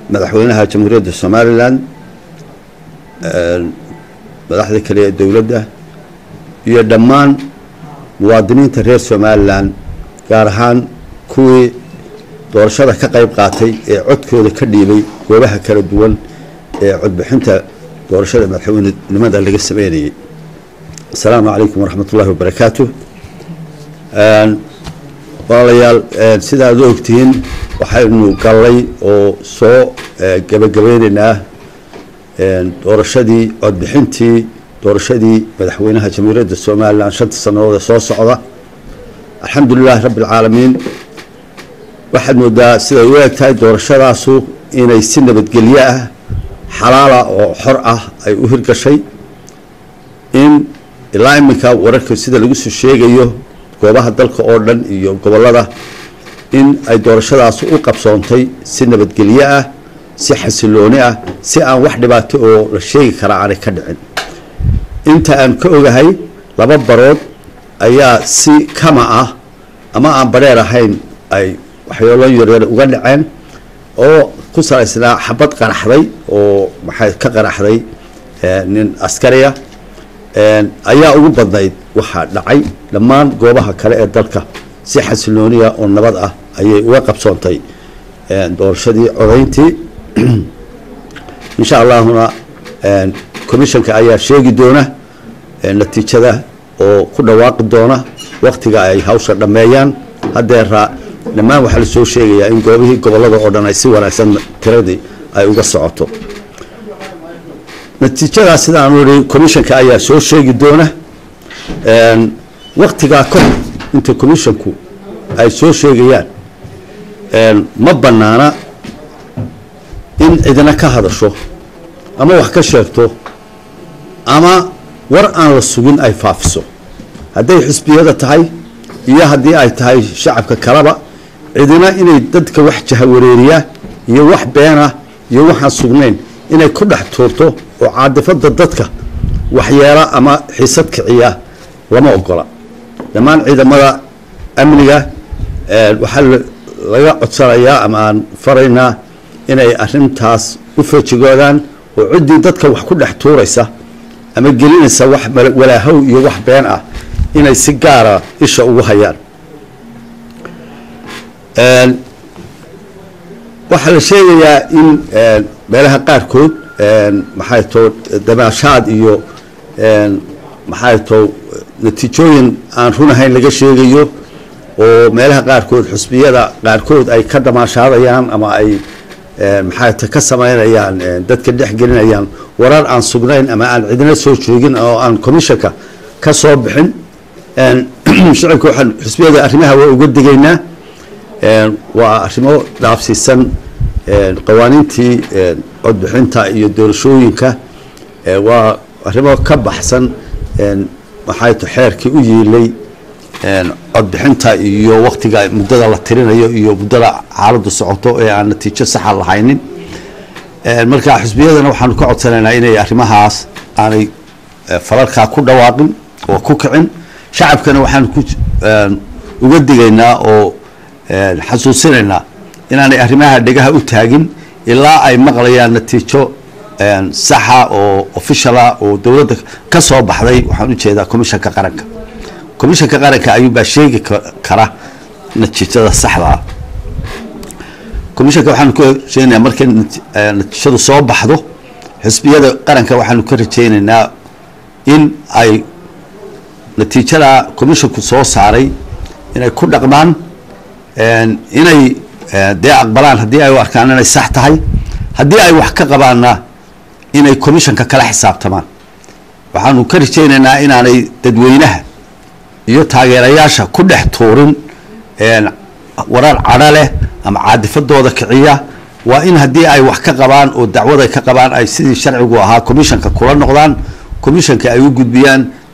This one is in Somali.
madaxweynaha jamhuuriyadda somalilan madaxda kale ee dowladda iyo dhammaan muwaadiniinta reer somalilan gaar ahaan kuwii doorashada ka qayb qaatay ee codkooda ka dhiibay goobaha kala duwan ee codbixinta doorashada madaxweynenimada laga sameynayay asalaamu calaykum waraxmat ullahi wabarakaatu walaalayaal sida aad u ogtihiin waxaynu gallay oo soo gebagabeyneynaa doorashadii codbixintii doorashadii madaxweynaha jamhuuriyadda somalilan shanta sannadood ee soo socda alxamdulilahi rabbi alcaalamiin waxaad moodaa siday u eg tahay doorashadaasu inay si nabadgelyo ah xalaala oo xor ah ay u hirgashay in ilaa iminka wararka sida lagu soo sheegayo goobaha dalka oo dhan iyo gobollada in ay doorashadaas u qabsoontay si nabadgelyo ah si xasilooni ah si aan wax dhibaato oo la sheegi karaa aanay ka dhicin inta aan ka ogahay laba barood ayaa si kama ah ama aan bareer ahayn ay waxyoolo yaryar uga dhaceen oo ku salaysnaa xabad qaraxday oo maxay ka qaraxday nin askariya ayaa ugu badnayd waxaa dhacay dhammaan goobaha kale ee dalka si xasilooniya oo nabad ah ayay uga qabsoontay doorashadii codayntii insha allahuna commissionka ayaa sheegi doona natiijada oo ku dhawaaqi doona waktiga ay hawsha dhammeeyaan haddeera dhammaan waxaa la soo sheegayaa in goobihii gobollada oo dhan ay si wanaagsan tiradii ay uga socoto natiijadaas sidaan ii commissionka ayaa soo sheegi doona waktigaa ka hor inta commissionku ay soo sheegayaan ma banaana in cidina ka hadasho ama wax ka sheegto ama war aan la sugin ay faafiso hadday xisbiyada tahay iyo haddii ay tahay shacabka kaleba cidina inay dadka wax jahawareeriya iyo wax beena iyo waxaan sugnayn inay ku dhex tuurto oo caadifada dadka waxyeela ama xiisad kiciya lama ogola dhammaan ciidamada amniga waxaa laga codsanayaa ama aan faraynaa inay arintaas u feejigoodaan oo ciddii dadka wax ku dhex tuuraysa ama gelinaysa wax walaahow iyo wax been ah inay si gaara isha ugu hayaan waxaa la sheegayaa in meelaha qaarkood maxay too damaashaad iyo maxay too natiijooyin aan run ahayn laga sheegayo oo meelaha qaarkood xusbiyada qaarkood ay ka damaashaadayaan ama ay maxay ta ka samaynayaan dadka dhex gelinayaan warar aan sugnayn ama aan cidina soo joogin oo aan commissionka ka soo bixin shacabka waxaan xusbiyada arrimaha waa uga digaynaa waa arrimo dhaafsiisan qawaaniintii codbixinta iyo doorashooyinka waa arrimo ka baxsan maxay to xeerkii u yiilay codbixinta iyo waktiga muddada la tirinayo iyo muddada xaaladdu socoto ee aan natiijo saxa lahaynin marka xusbiyadana waxaanu ka codsanaynaa inay arrimahaas aanay falalkaa ku dhawaaqin oo ku kicin shacabkana waxaan ku uga digaynaa oo xasuusinaynaa inaanay arrimaha dhegaha u taagin ilaa ay maqlayaan natiijo saxa oo officiala oo dowladda ka soo baxday waxaan ujeedaa commissionka qaranka commissionka qaranka ayuunbaa sheegi kara natiijada saxda ah commissionka waxaanu ka rajeynayaa markay natiijadu soo baxdo xisbiyada qaranka waxaanu ka rajeynaynaa in ay natiijada commissionku soo saaray inay ku dhaqmaan inay dee aqbalaan haddii ay u arkaan inay sax tahay haddii ay wax ka qabaanna inay commissionka kala xisaabtamaan waxaanu ka rajeynaynaa inaanay dadweynaha iyo taageerayaasha ku dhex tuurin warar cadho leh ama caadifadooda kiciya waa in haddii ay wax ka qabaan oo dacwad ay ka qabaan ay sidii sharcigu ahaa commissionka kula noqdaan commissionka ay u gudbiyaan